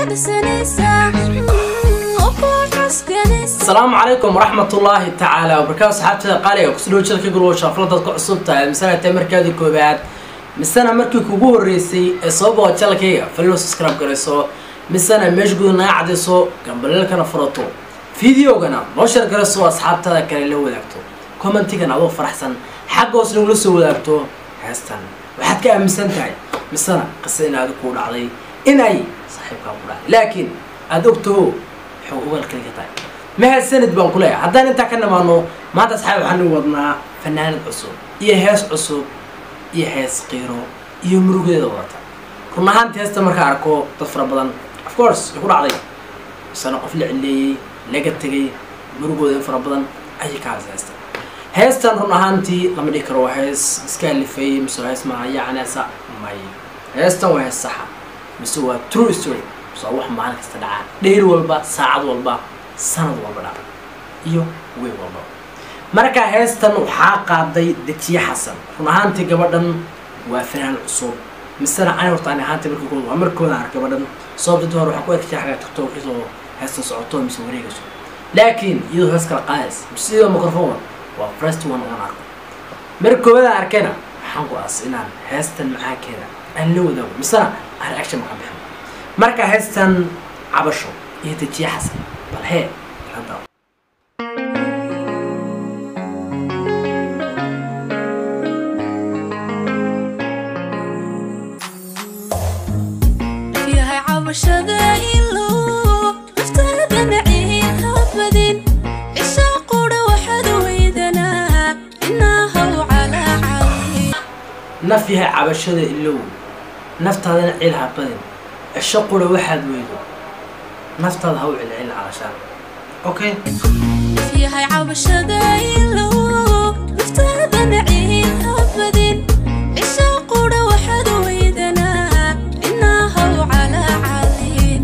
asalaamu calaykum waraxmatullaahi tacaala wabarakaatu asxaabtada qaaliga kusudhow jilka gurwo shaafla dadka cusub tahay misena tahay markaadii koobaad misena markii kugu horreysay ee soo boqo jalkayga falilo subscribe garayso misena meesha guda naga cadayso gambaleelkana furato fideogana noo shar garayso asxaabtada kale la wadaagto commentigana adoo faraxsan xagga hoos nagula soo wadaagto heestan waxaad ka aaminsan tahay misena qisa in aadi kuu dhacday in ay saaxiibkaa ku dhacday laakiin aada ogtaho waxuu ugalkali ka tahay mahad sanad baan ku leeyahay haddaan intaa ka nimaano maanta asxaab waxaan u wadnaa fanaanad cusub iyo hees cusub iyo hees qiiro iyo murugeeda wadata run ahaantii heesta markaa arko dad fara badan of course way ku dhacday misena qof la cileeyey laga tegay murugooda in fara badan ayay ka hadasa heesta heestan run ahaantii lama dhihi karo waa hees iska alifay mise waa hees maaha yacneesa may heestan waa hees saxa mise waa true story mise waa wax maalin kasta dhacaa dheyr walba saacad walba sanad walba dhaca iyo wey walba marka heestan waxaa qaaday dejiye xasan run ahaantii gabadhan waa fanaan cusub misena ani horta ani ahaantii markii kood waa markooda ark gabadhan sababta hore waxaan ku arkay xagaa tiktok isoo heestan socoto mise wareegayso laakiin iyadoo hees kala qaadaysa mise iyadoo microphone waa first one oon arko marka koowadan arkayna waxaan ku-aas inaan heestan macaankeeda aan la wadaago misena aan reaction maka bixin marka heestan cabasho iyo dejiye xasan bal hee hadda yahay cabashada ilow naftaadana ciihabadin cisha qudha waxaad weydanaa inahaw calaa cali naf yahay cabashada ilow naftaadana cil habadin cisho qura waxaad weydo naftaada ha u cilcilin calashaan okay yahay cabashada ilow naftaadana ciihabadin cisha qudha waxaad weydanaa inahaw calaa calin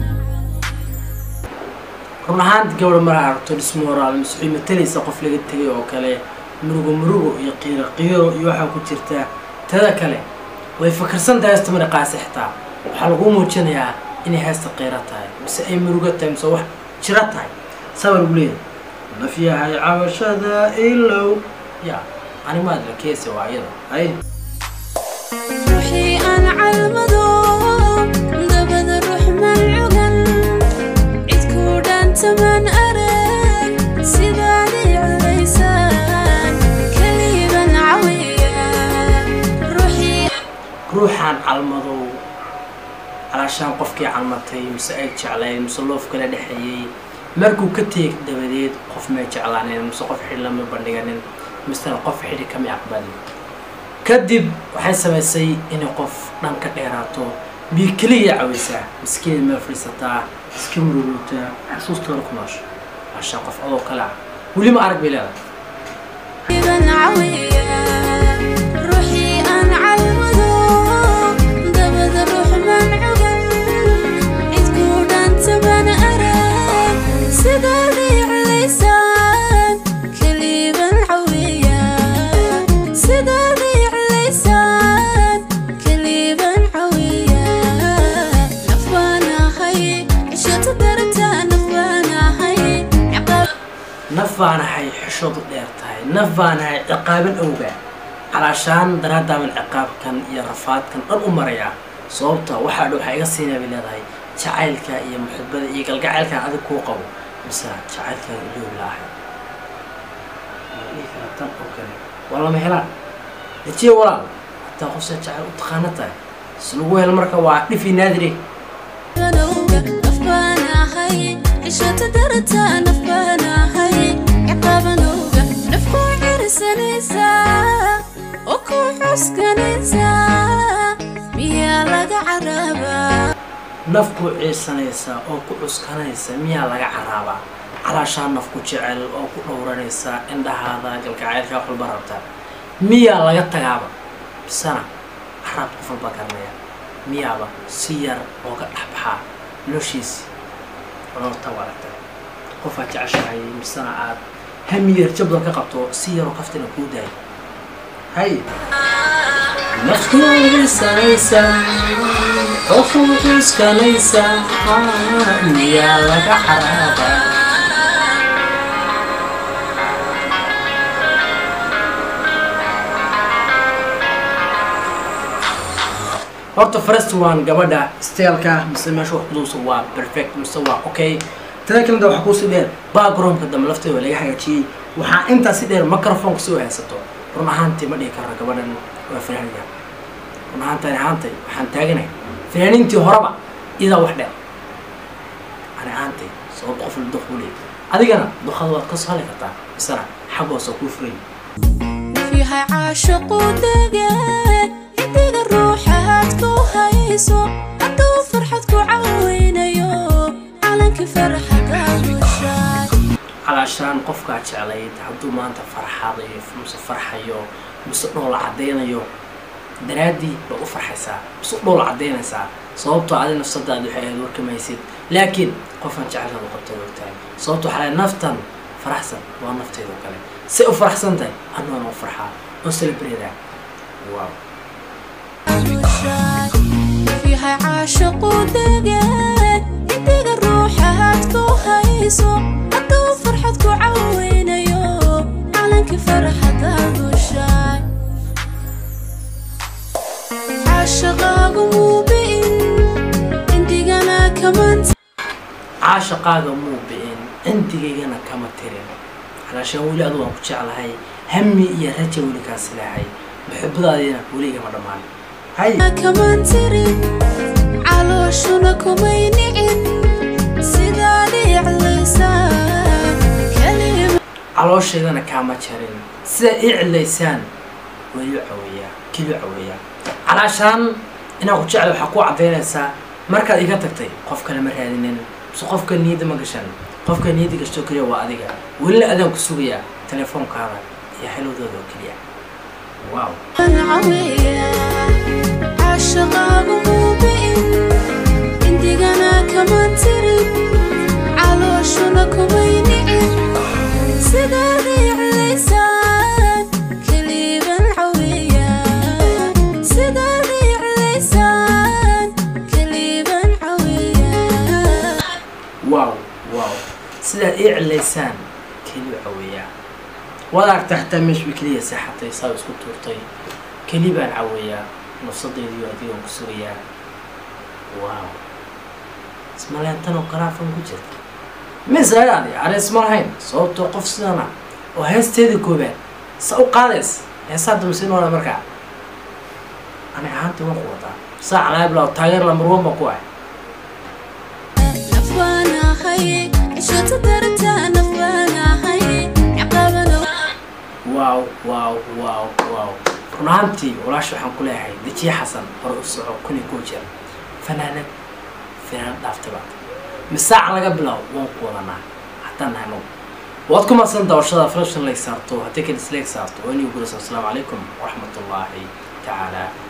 run ahaanti gabadha maraa aragto dhismoraal mise waxay matalaysa qof laga tegay oo kale murugo murugo iyo qiiro qiiro iyo waxaa ku jirta tada kale way fakarsan tahay heesta mara qaasi xitaa waxaa lagu muujinayaa inay heesta qiiro tahay mise ay murugo tahay mise wax jiro tahay sabaa lagu leeyahay naf yahay cabashada ilow ya animaad la keesa waa iyada hay ruuxii aan calmado dabada ruux malcugan cid ku dhaantaman arag sidaad i culaysaan keliban cawiya ruuxii ruuxaan calmadow calaashaan qofkii calmatay mise ay jeclayn mise loof kala dhexeeyey markuu ka teeg dabadeed qof may jeclaaneen mise qof xidhi lama bandhiganin misena qof xidhi kama aqbalin kadib waxay samaysay inay qof dhan ka dheeraato biyo keliya cawaysaa miskiin meel fadhiisataa iska murugootaa xasuustooda ku noosho calaashaan qof adoo kale ah weli ma arag bay leedahay ban cawiya ruuxii aan calmado dabada ruux malcugan cid ku dhaantaman arag sidaad i culaysaan keliban cawiya sidaad i culaysaan keliban cawiya naf baan ahay cishata dartaa naf baan ahay ciqaab naf baanahay xishoodu dheer tahay naf baanahay ciqaaban awgaa calaashaan daraadaaban ciqaabkan iyo rafaadkan dhan u marayaa sababta waxaa dhow waxaa iga siinaya bay leedahay jacaylka iyo muxibada iyo galgacaylkan adig kuu qabo mise jacaylkaan iloobi laahay tan oo kale waa lama helaan dejiye walaal hataa qofsa jacayl u taqaana tahay si lagu helo marka waa dhifi naadire ganowga naf baan ahay cishata darata naf baan ahay ciqaabanowga naf ku cirsanaysaa oo ku xuskanaysaa miyaa laga carabaa naf ku ciirsanaysa oo ku cuskanaysa miyaa laga caraabaa calaashaa naf ku jecel oo ku dhowranaysa indhahaada galgacaylka wax walba rabta miyaa laga tagaaba bisana caraab qof walba garanaya miyaaba si yar ooga dhexbaxaa noloshiisi nololta waa aragta qofaad jeceshahay misana aad hamiyar jabdan ka qabto si yaroo kaftina kuu daayo hay naftiisanaysa qofu iskanaysa miyaa laga xaraaba horta first one gabadha steelka mise meesha wax kuduusa waa perfect mise waa okay tada kalenta waxaa kuusii dheer backgroundka dambe lafteeda waa laga hagaajiyey waxaa intaa si dheer microphone si u haysato run ahaantii ma dhihi karo gabadhan waa fanaaniya run ahaantaan ahaantay waxaan taaganahay fanaaniintii horeba iyadaa wax dheer ani ahaantay sababta qof walba duq u leeyahy adigana duqada waad ka soo hali kartaa isana xaggoos oo kuu furay yahay caashaqu dege indiga ruuxaad ku hayso hadduu farxad ku caweynayo calankii farxadaadushaay calaashaan qofkaa jeclayd hadduu maanta farxadayo mise farxayo mise dhool caddaynayo daraaddii baad u farxaysaa mise dhool caddaynaysaa sababtoo adi nafsadaadi waxay ahayd warkamaysid laakiin qofaan jeclaada qabtay ogtahay sababto waxaa lahay naftan faraxsan waa nafteedoo kale say u faraxsan tahay annoona u farxaa oo celebreedaa wow yahay caashaqu dege indiga ruuxaad ku hayso hadduu farxad ku caweynayo calankii farxadaadushaay caashaqaagu muubi'in indigana kamanta caashaqaaga muu bi'in cindigaygana kama tirin calaashaan weli adu waan ku jeclahay hami iyo raja weli kaasi lahay muxibadaadiina weli igama dhammaan hay kamaan tirin calooshuna kumay nicin sidaad iclaysaa kalima calooshaydana kaama jarin sida ii cilaysaan waa iu caweeyaa kilu caweeyaa calaashaan inaan ku jecla waxaa ku caddaynaysaa markaad iga tagtay qof kale ma raadinin mise qofka niyadda ma gashan qofka niyadda gashto keliya waa adiga welina adaan ku sugayaa telefoonkaada iyo xelowdooda oo keliya wow caweeya caashaqaagu muubi'in indigana kamaan tirin calooshuna kumay nicin sidaad iclaysaan kaliban caweeya sidaad iclaysaan kaliban caweeya wow wow sidaad ii cilaysaan keliya caweeyaa waad aragtaa xitaa meesha bay keliya seexatay saa isku tuurtay keli baan caweeyaa nafsadaydiyo adigoon ku sugayaa wow ismaleyntan oo garaafan ku jirta misayadi ani isma lahayn sababtoo qof sidana oo heesteedii koobaad sa u qaadays heesaa damsiin oona markaa ani ahaantii waan ku wadaa saa calaabla taageer lamarwan baa ku ah nafbaanahay cishota darta nafbaanahay ciqaabano waaw waaw waaw waaw run ahaantii walaasha waxaan ku leeyahay dejiye xasan hore u soco kun iyo koo jeer fanaanad fanaanad dhaaftaba misaaca laga bilaabo waan ku wadanaa haddaan nahay nog waad ku madsan daawashada flashan leg saarto haddii kan isleeg saarto waa inii gurasa asalaamu calaykum waraxmatullaahi tacaala